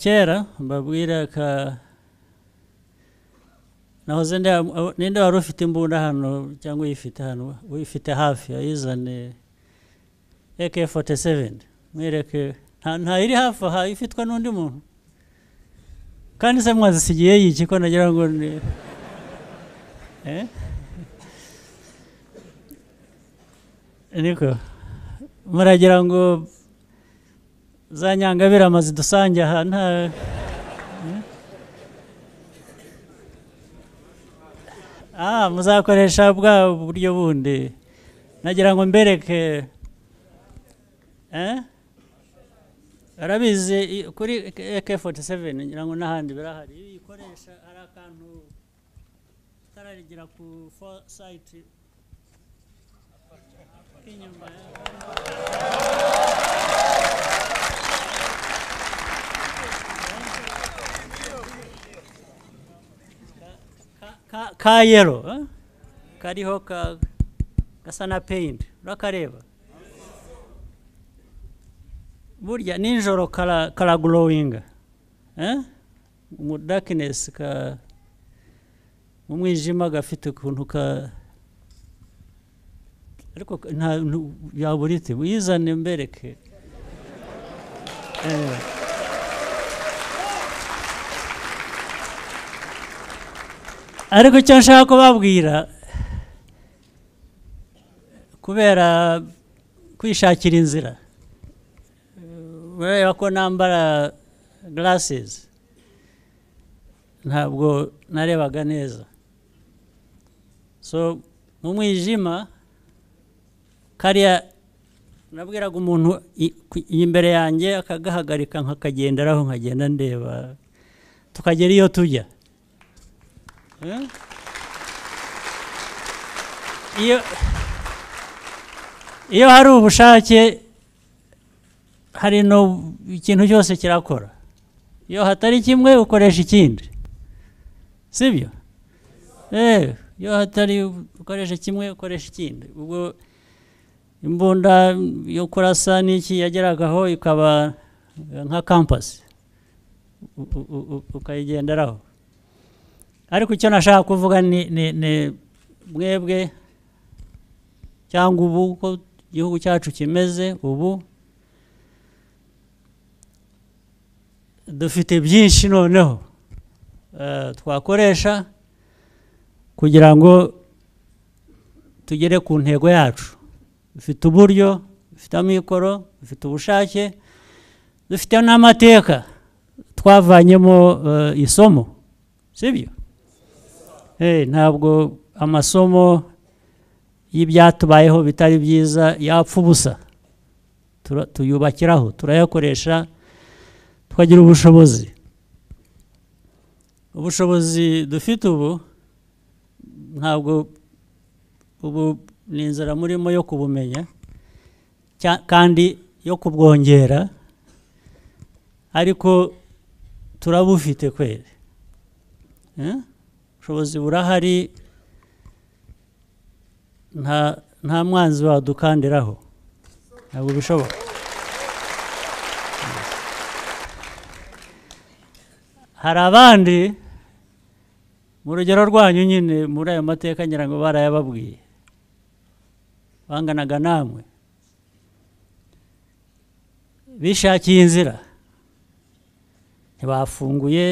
kera mbabwira ka nahoze ninde wari ufite imbunda hano cyangwa uyifite hano uyifite hafi ayizane ak 47 mwereke ntayiri hafi aha ifitwe n'undi muntu kandi se mwazisigiye yiki ko nagira ngo ni niko muragira ngo za nyangabirama zidusange aha nta aha muzakoresha bwa buryo bundi nagira ngo mbereke arabizi kuri ak 47 ngira ngo n'ahandi birahari ibi ikoresha hari akantu itara rigira ku foresight inyuma ka yero kariho gasa na paint urakareba burya nijoro karagorowinga mu dakinesi mu mwijima gafite ukuntu ka ariko yaburite uyizane mbereke ariko icyo nshaka kubabwira kubera kwishakira inzira mureba ko nambara garasizi ntabwo narebaga neza so mu mwijima kariya nabwiraga umuntu imbere yanjye akagahagarika nkakagenderaho nkagenda ndeba tukagera iyo tujya iyo hari ubushake hari ikintu cyose kirakora iyo hatari kimwe ukoresha ikindi sibyo eee iyo hatari ukoresha kimwe ukoresha ikindi ubwo imbunda yo kurasa n'iki yageragaho ikaba nka kampasi ukayigenderaho ariko icyo nashaka kuvuga ni mwebwe cyangwa ubu uko igihugu cyacu kimeze ubu dufite byinshi noneho twakoresha kugira ngo tugere ku ntego yacu dufite uburyo dufite amikoro dufite ubushake dufite n'amateka twavanyemo isomo sibyo ntabwo amasomo y'ibyatubayeho bitari byiza yapfa ubusa tuyubakiraho turayakoresha tukagira ubushobozi ubushobozi dufite ubu ntabwo ubu ni inzara murimo yo kubumenya kandi yo kubwongera ariko turabufite kweri ubushobozi burahari nta mwanzi wadukandiraho ntabwo bishoboka hari abandi mu rugero rwanyu nyine muri ayo mateka ngira ngo barayababwiye banganaga namwe bishakiye inzira ntibafunguye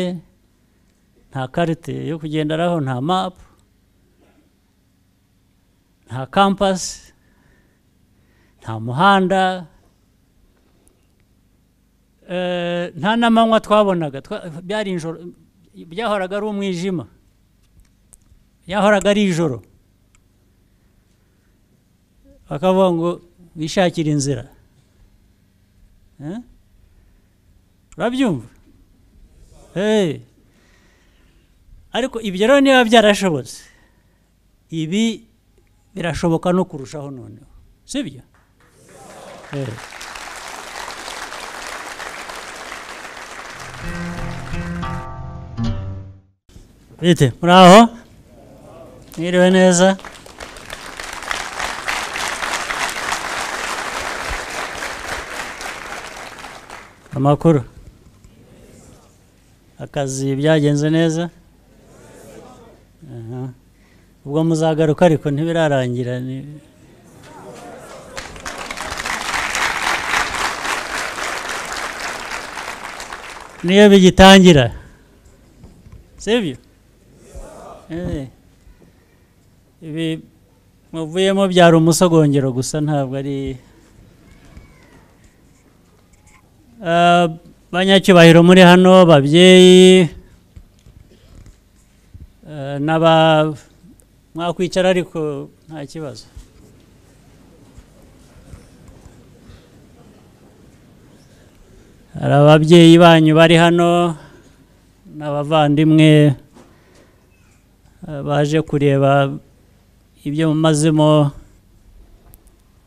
nta karite yo kugenderaho nta mapu nta kampasi nta muhanda nta n'amanywa twabonaga byari injoro byahoraga ari umwijima byahoraga ari ijoro bakavuga ngo wishakire inzira urabyumva ariko ibyo rero niba byarashobotse ibi birashoboka no kurushaho noneho si byo bite muri aho mwiriwe neza amakuru akazi byagenze neza Aha. ubwo muzagaruka ariko ntibirarangira ni- niyo bigitangira sibyo Eh. ibi muvuyemo byari umusogongero gusa ntabwo ari Ah, banyacyubahiro muri hano babyeyi eh, n'aba mwakwicara ariko nta kibazo hari ababyeyi banyu bari hano n'abavandimwe eh, baje kureba ibyo mumazemo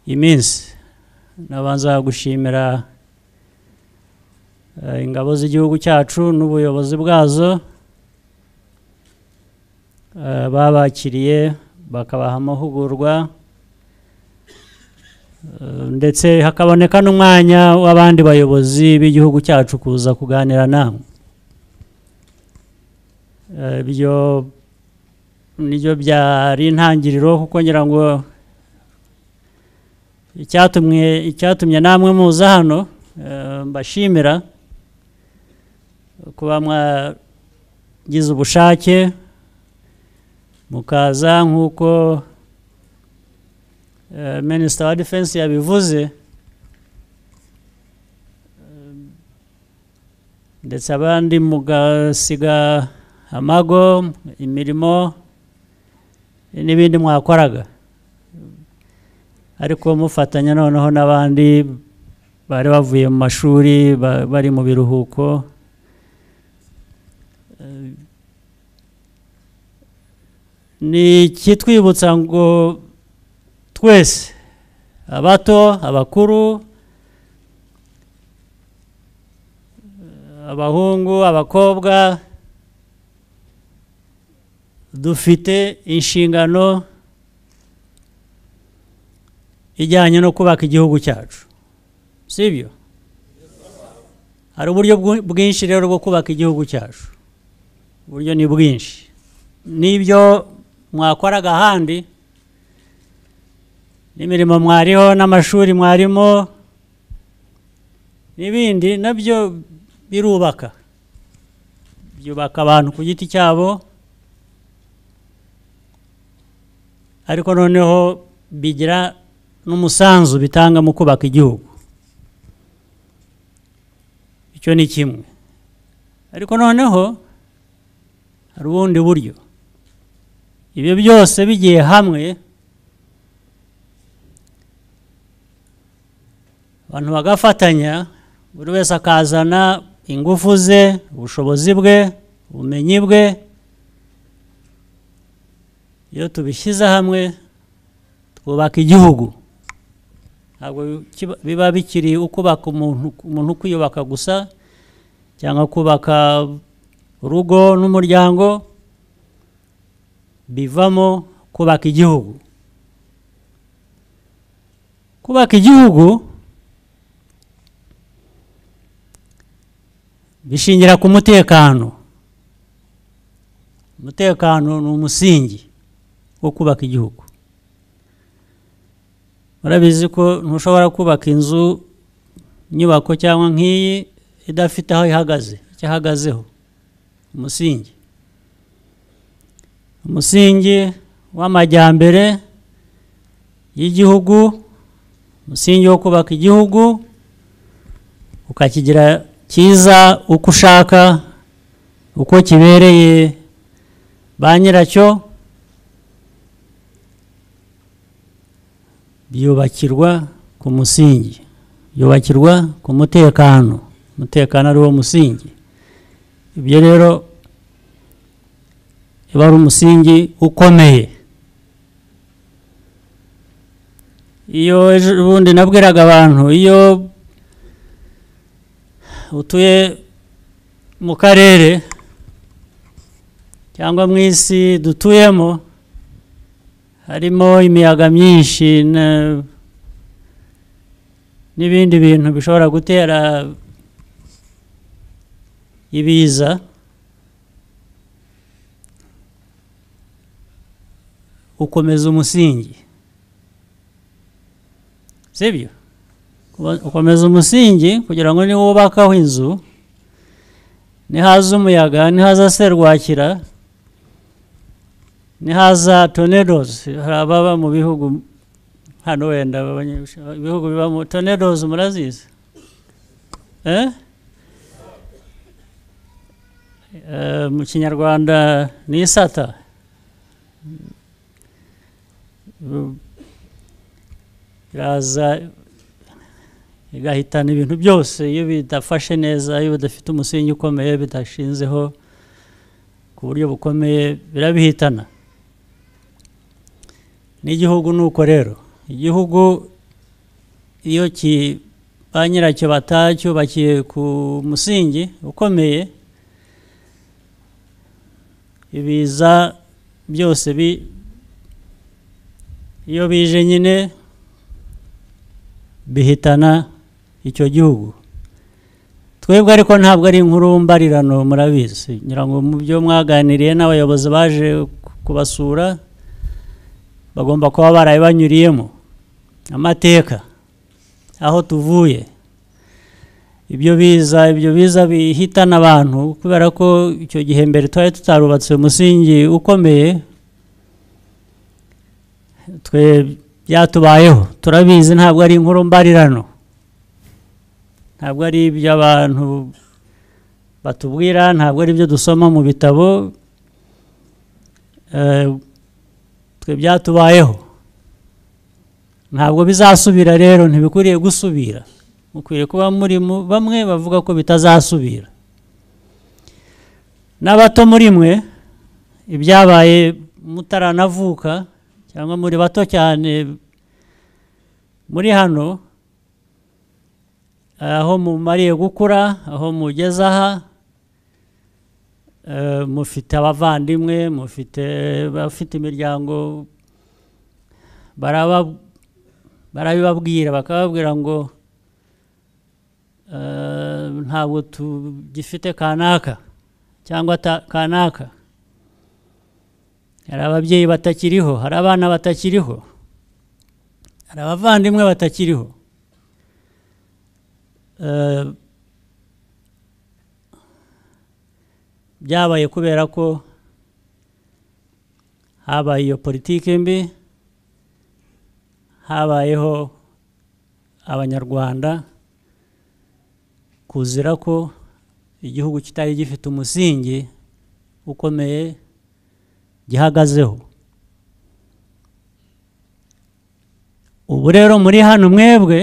iminsi nabanza gushimira eh, ingabo z'igihugu cyacu n'ubuyobozi bwazo eh, babakiriye bakabaha amahugurwa eh, ndetse hakaboneka n'umwanya w'abandi bayobozi b'igihugu cyacu kuza kuganira namwe Eh, ibyo nibyo byari intangiriro kuko ngira ngo icyatumwe icyatumye namwe muza hano Eh, mbashimira kuba mwagize ubushake mukaza nk'uko eh, minisita wa defense yabivuze Eh, ndetse abandi mugasiga amago imirimo n'ibindi mwakoraga ariko mufatanya noneho n'abandi bari bavuye mu mashuri ba- bari mu biruhuko Eh, ni ikitwibutsa ngo twese abato abakuru eh, abahungu abakobwa dufite inshingano ijyanye no kubaka igihugu cyacu sibyo hari uburyo bwu- bwinshi rero bwo kubaka igihugu cyacu uburyo ni bwinshi n'ibyo mwakoraga ahandi n'imirimo mwariho n'amashuri mwarimo n'ibindi nabyo birubaka byubaka abantu ku giti cyabo ariko noneho bigira n'umusanzu bitanga mu kubaka igihugu icyo ni kimwe ariko noneho hari ubundi buryo ibyo byose bigiye hamwe abantu bagafatanya buri wese akazana ingufu ze ubushobozi bwe ubumenyi bwe iyo tubishyize hamwe twubaka igihugu ntabwo kiba- biba bikiri ukubaka umuntu umuntu kwiyubaka gusa cyangwa kubaka urugo n'umuryango bivamo kubaka igihugu kubaka igihugu bishingira ku mutekano umutekano ni umusingi wo kubaka igihugu murabizi ko ntushobora kubaka inzu inyubako cyangwa nk'iyi idafite aho ihagaze icyo ihagazeho umusingi umusingi w'amajyambere y'igihugu umusingi wo kubaka igihugu ukakigira cyiza uko ushaka uko kibereye ba nyiracyo byubakirwa ku musingi byubakirwa ku mutekano umutekano ari wo musingi ibyo rero uba ari umusingi ukomeye iyo ejo bundi nabwiraga abantu iyo utuye mu karere cyangwa mu isi dutuyemo harimo imiyaga myinshi na- n'ibindi bintu bishobora gutera ibiza ukomeza umusingi sibyo Uba- ukomeza umusingi kugira ngo niwubakaho inzu nihaza umuyaga nihaza serwakira nihaza tornadoes hari ababa mu bihugu hano wenda abanye- ibihugu bibamo tornadoes murazizi eh? Eh, mu kinyarwanda ni isata Mm. iraza igahitana ibintu byose iyo bidafashe neza iyo bidafite umusingi ukomeye bidashinzeho ku buryo bukomeye birabihitana n'igihugu ni uko rero igihugu iyo ki- ba nyiracyo batacyubakiye ku musingi ukomeye ibiza byose bi iyo bije nyine bihitana icyo gihugu twebwe ariko ntabwo ari inkurumbarirano murabizi ngira ngo mu byo mwaganiriye n'abayobozi baje ku- kubasura bagomba kuba baraye banyuriyemo amateka aho tuvuye ibyo biza ibyo biza bihitana abantu kubera ko icyo gihe mbere twari tutarubatse umusingi ukomeye twe byatubayeho turabizi ntabwo ari inkuru mbarirano ntabwo ari ibyo abantu batubwira ntabwo ari ibyo dusoma mu bitabo Eh, twe byatubayeho ntabwo bizasubira rero ntibikwiriye gusubira mukwiriye kuba muri mu- bamwe bavuga ko bitazasubira n'abato muri mwe ibyabaye mutaranavuka cyangwa muri bato cyane muri hano aho mumariye gukura aho mugeze aha eh, mufite abavandimwe mufite abafite imiryango baraba- barabibabwira bakababwira ngo eh, ntabwo tugifite kanaka cyangwa ta- kanaka hari ababyeyi batakiriho hari abana batakiriho hari abavandimwe batakiriho Eh, byabaye kubera ko habaye iyo politiki mbi habayeho abanyarwanda kuzira ko igihugu kitari gifite umusingi ukomeye gihagazeho ubu rero muri hano mwebwe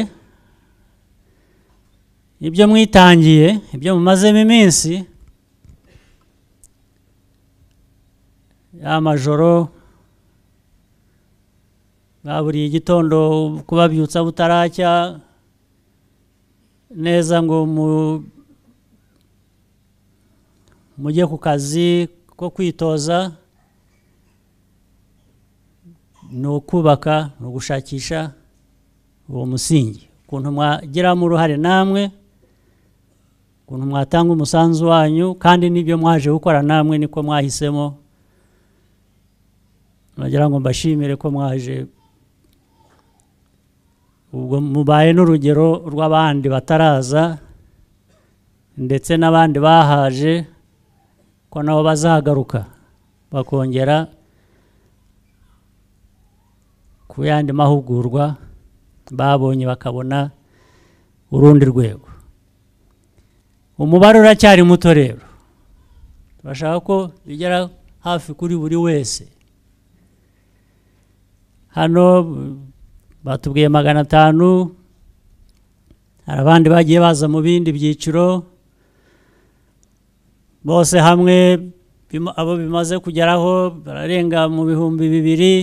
ibyo mwitangiye ibyo mumazemo iminsi ya majoro ba buri gitondo kubabyutsa butaracya neza ngo mu- mujye ku kazi ko kwitoza ni ukubaka ni ugushakisha uwo musingi ukuntu mwagiramo uruhare namwe ukuntu mwatanga umusanzu wanyu kandi n'ibyo mwaje gukora namwe niko mwahisemo nagira ngo mbashimire ko mwaje ubwo mubaye n'urugero rw'abandi bataraza ndetse n'abandi bahaje ko nabo bazagaruka bakongera ku yandi mahugurwa babonye bakabona urundi rwego umubare uracyari muto rero turashaka ko bigera hafi kuri buri wese hano batubwiye magana atanu hari abandi bagiye baza mu bindi byiciro bose hamwe bima- abo bimaze kugeraho bararenga mu bihumbi bibiri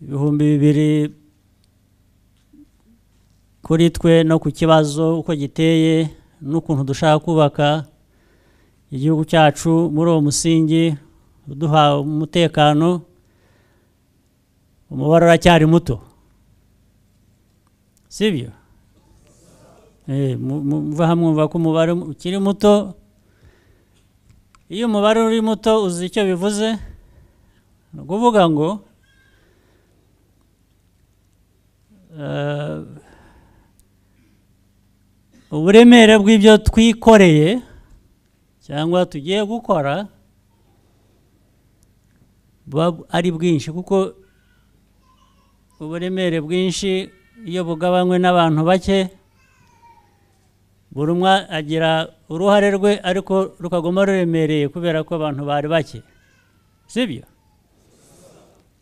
ibihumbi bibiri kuri twe no ku kibazo uko giteye n'ukuntu dushaka kubaka igihugu cyacu muri uwo musingi uduha umutekano umubare uracyari muto sibyo Eh, mu- mu- muva hamwe mwumva ko umubare mu- ukiri muto iyo umubare uri muto uzi icyo bivuze ni ukuvuga ngo eh, uburemere bw'ibyo twikoreye cyangwa tugiye gukora buba ari bwinshi kuko uburemere bwinshi iyo bugabanywe n'abantu bake buri umwe agira uruhare rwe ariko rukaguma ruremereye kubera ko abantu bari bake sibyo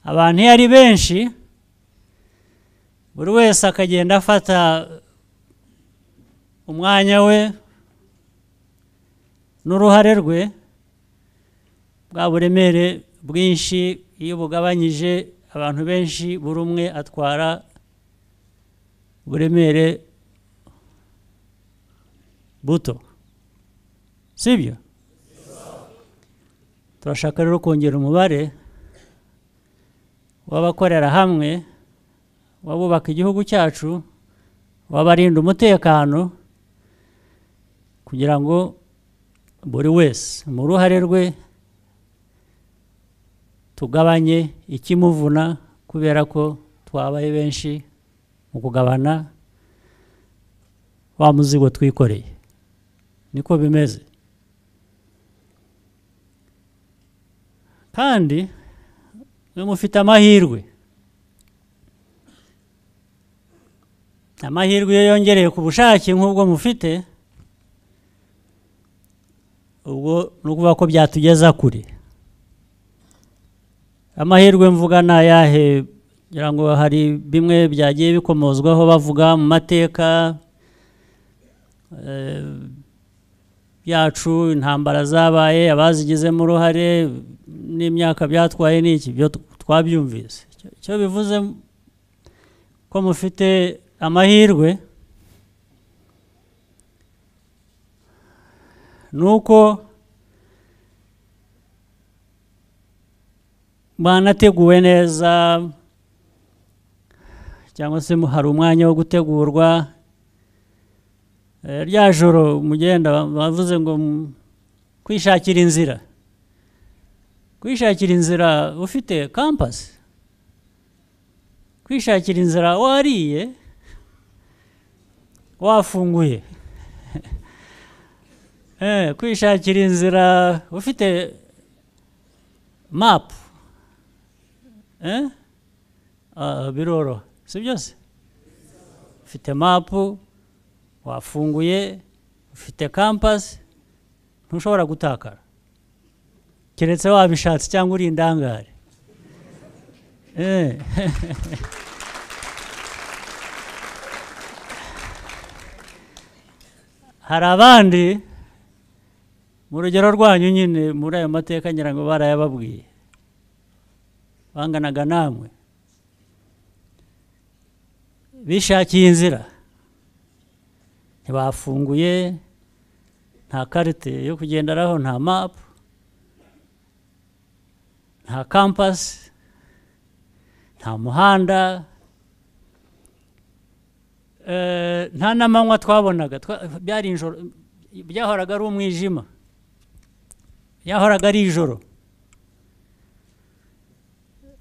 abantu iyo ari benshi buri wese akagenda afata umwanya we n'uruhare rwe bwa buremere bwinshi iyo bugabanyije abantu benshi buri umwe atwara uburemere buto sibyo turashaka rero kongera umubare w'abakorera hamwe w'abubaka igihugu cyacu w'abarinda umutekano kugira ngo buri wese mu ruhare rwe tugabanye ikimuvuna kubera ko twabaye benshi mu kugabana wa muzigo twikoreye niko bimeze kandi mwe mufite amahirwe amahirwe iyo yongereye ku bushake nk'ubwo mufite ubwo ni ukuvuga ko byatugeza kure amahirwe mvuga ni ayahe ngira ngo hari bimwe byagiye bikomozwaho bavuga mu mateka eh, yacu intambara zabaye abazigizemo uruhare n'imyaka byatwaye ni iki byo twabyumvise Icyo- icyo bivuze ko mufite amahirwe ni uko mwanateguwe neza cyangwa se mu- hari umwanya wo gutegurwa Eh, rya joro mugenda bavuze ngo mm, kwishakira inzira kwishakira inzira ufite kampasi kwishakira inzira wariye wafunguye Eh, kwishakira inzira ufite mapu Eh? Ah, biroroha si byose ufite mapu wafunguye ufite kampasi ntushobora gutakara keretse wabishatse cyangwa uri indangare Eh. hari abandi mu rugero rwanyu nyine muri ayo mateka ngira ngo barayababwiye banganaga namwe bishakiye inzira ntibafunguye nta karite yo kugenderaho nta mapu nta kampasi nta muhanda Eh, nta n'amanywa twabonaga twa- byari ijoro byahoraga ari umwijima byahoraga ari ijoro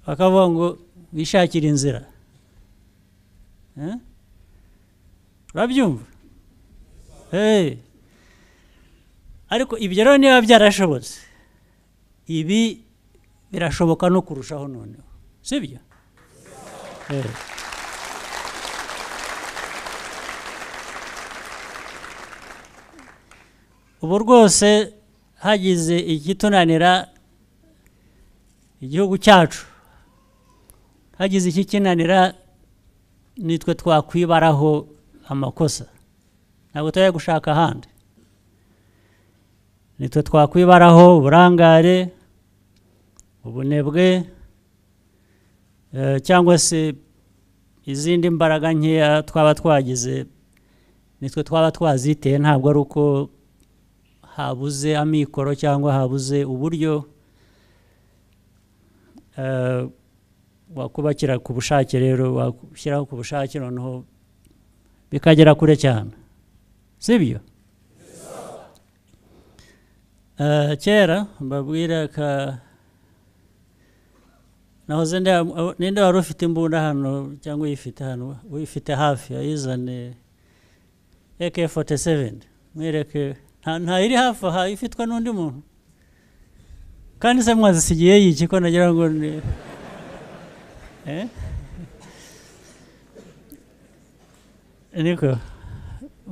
bakavuga ngo wishakire inzira Eh? urabyumva Eh. ariko ibyo rero niba byarashobotse ibi birashoboka no kurushaho noneho sibyo Eh. ubu rwose hagize ikitunanira igihugu cyacu hagize ikikinanira nitwe twakwibaraho amakosa ntabwo tujya gushaka ahandi nitwe twakwibaraho uburangare ubunebwe eh, cyangwa se izindi mbaraga nkeya twaba twagize nitwe twaba twaziteye ntabwo ari uko habuze amikoro cyangwa habuze uburyo eh, wakubakira ku bushake rero washyiraho ku bushake noneho bikagera kure cyane sibyo Eh, kera mbabwira ka nahoze nde- aho- ninde wari ufite imbunda hano cyangwa uyifite hano uyifite hafi ayizane ak 47 mwereke nta ntayiri hafi aha ifitwe n'undi muntu kandi se mwazisigiye yiki ko nagira ngo ni Eh? niko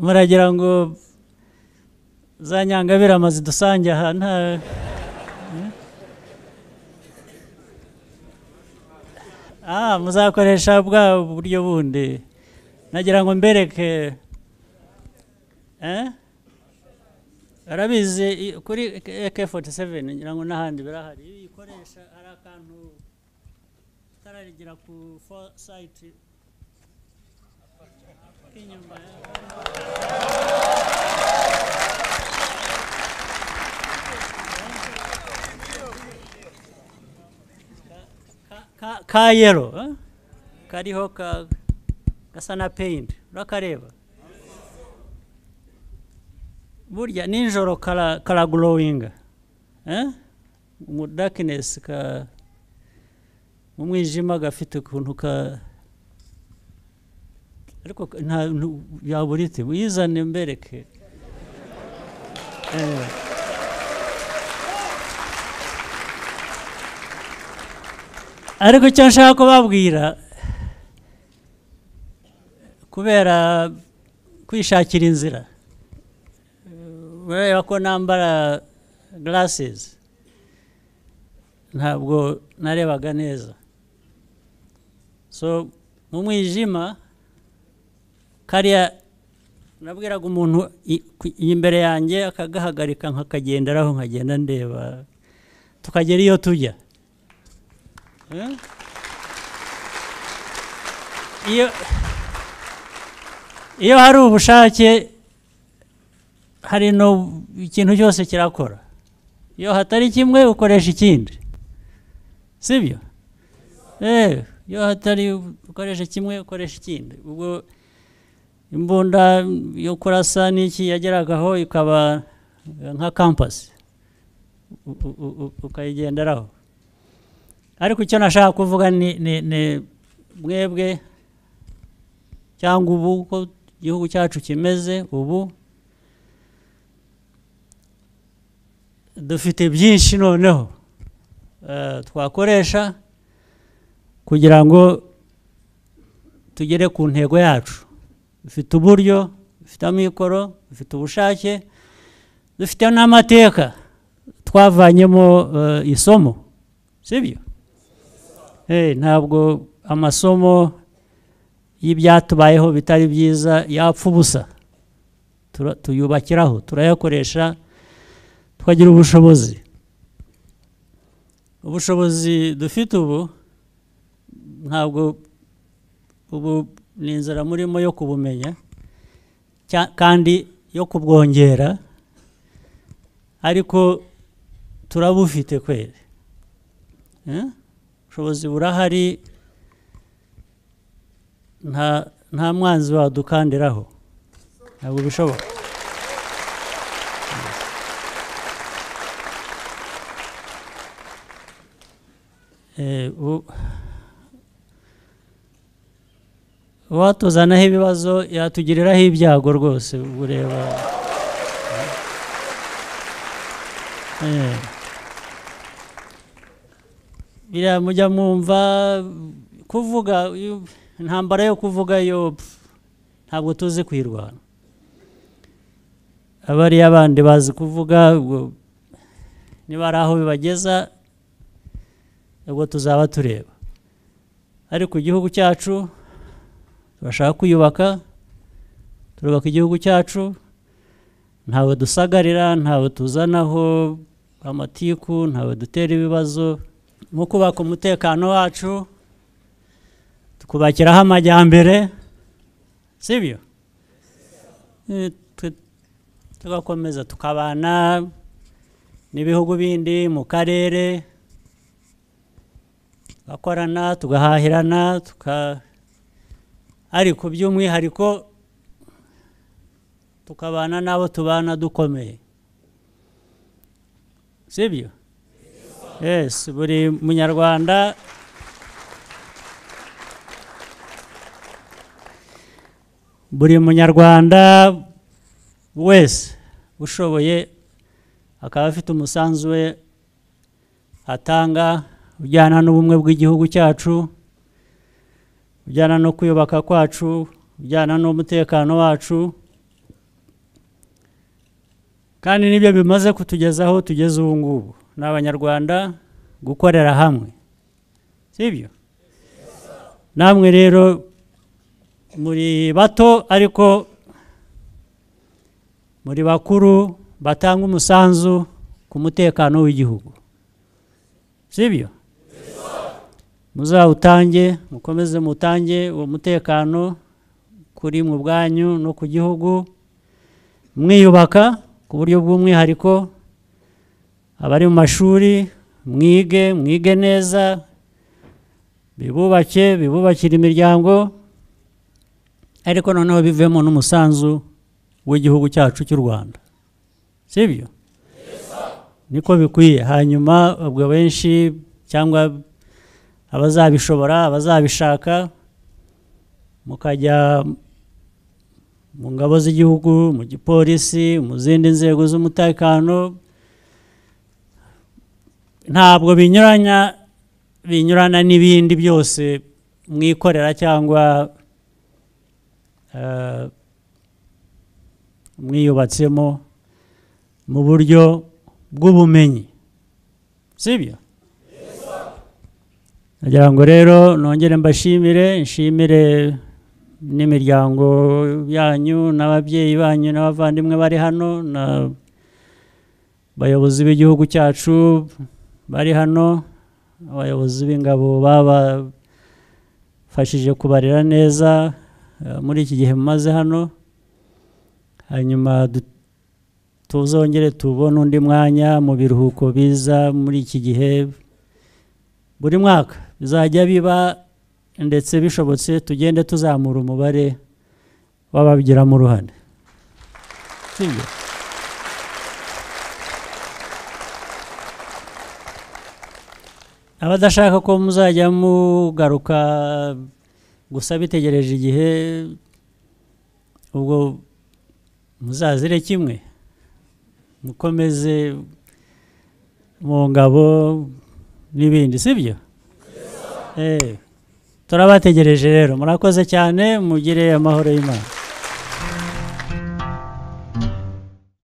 muragira ngo za nyangabirama zidusange aha nta Ah, muzakoresha bwa buryo bundi nagira ngo mbereke eh? arabizi i- kuri ak47 ngira ngo n'ahandi birahari iyo uyikoresha hari akantu itara rigira ku foresight k'inyuma ka- ka yero eh? kariho ka gasa na paint urakareba burya nijoro kara kara glowing eh mu darkness ka mu mwijima gafite ukuntu ka ariko ka- nta nu- yaburite uyizane mbereke eh ariko icyo nshaka kubabwira kubera kwishakira inzira kubera ko nambara glasses ntabwo narebaga neza so mu mwijima kariya nabwiraga umuntu i- ku- imbere yanjye akagahagarika nkakagenderaho nkagenda ndeba tukagera iyo tujya Eh? iyo iyo hari ubushake hari no ikintu cyose kirakora iyo hatari kimwe ukoresha ikindi sibyo eh iyo hatari ukoresha kimwe ukoresha ikindi ubwo imbunda yo kurasa n'iki yageragaho ikaba eh, nka kampasi U- u- u- u- ukayigenderaho ariko icyo nashaka kuvuga ni ni ni mwebwe cyangwa ubu uko igihugu cyacu kimeze ubu dufite byinshi noneho eh, twakoresha kugira ngo tugere ku ntego yacu dufite uburyo dufite amikoro dufite ubushake dufite n'amateka twavanyemo eh, isomo sibyo Eh, ntabwo amasomo y'ibyatubayeho bitari byiza yapfa ubusa Tura- tuyubakiraho turayakoresha tukagira ubushobozi ubushobozi dufite ubu ntabwo ubu ni inzira murimo yo kubumenya cya- kandi yo kubwongera ariko turabufite kweri Eh? ubushobozi burahari nta nta mwanzi wadukandiraho ntabwo bishoboka Eh, u- uwatuzanaho ibibazo yatugiriraho ibyago rwose ubwo ureba Eh. biriya mujya mwumva kuvuga iyo- intambara yo kuvuga yo pf, ntabwo tuzi kuyirwana abariya abandi bazi kuvuga ubwo niba ari aho bibageza ubwo tuzaba tureba ariko igihugu cyacu turashaka kuyubaka turubaka igihugu cyacu ntawe dusagarira ntawe tuzanaho amatiku ntawe dutera ibibazo mu kubaka umutekano wacu tukubakiraho amajyambere sibyo Eh, tu- tugakomeza tukabana n'ibihugu bindi mu karere tugakorana tugahahirana tuka ariko by'umwihariko tukabana n'abo tubana dukomeye sibyo yes buri munyarwanda buri munyarwanda wese ushoboye akaba afite umusanzu we atanga ujyana n'ubumwe bw'igihugu cyacu ujyana no kwiyubaka kwacu ujyana n'umutekano wacu kandi nibyo bimaze kutugeza aho tugeze ubu ngubu ni abanyarwanda gukorera hamwe sibyo namwe rero muri bato ariko muri bakuru batanga umusanzu ku mutekano w'igihugu sibyo muzawutange mukomeze mutange uwo mutekano kuri mu bwanyu no ku gihugu mwiyubaka ku buryo bw'umwihariko abari mu mashuri mwige mwige neza bibubake bibubakira imiryango ariko noneho bivemo n'umusanzu w'igihugu cyacu cy'u rwanda sibyo niko bikwiye hanyuma ubwo benshi cyangwa abazabishobora abazabishaka mukajya mu ngabo z'igihugu mu gipolisi mu zindi nzego z'umutekano ntabwo binyuranya binyurana n'ibindi byose mwikorera cyangwa mwiyubatsemo mu buryo bw'ubumenyi sibyo nagira ngo rero nongere mbashimire nshimire n'imiryango yanyu n'ababyeyi banyu n'abavandimwe bari hano n'abayobozi b'igihugu cyacu bari hano abayobozi b'ingabo babafashije kubarera neza muri iki gihe mumaze hano hanyuma tuzongere tubone undi mwanya mu biruhuko biza muri iki gihe buri mwaka bizajya biba ndetse bishobotse tugende tuzamura umubare w'ababigiramo uruhare abadashaka ko muzajya mugaruka gusa bitegereje igihe ubwo muzazire kimwe mukomeze mu ngabo n'ibindi sibyo turabategereje rero murakoze cyane mugire amahoro y'imana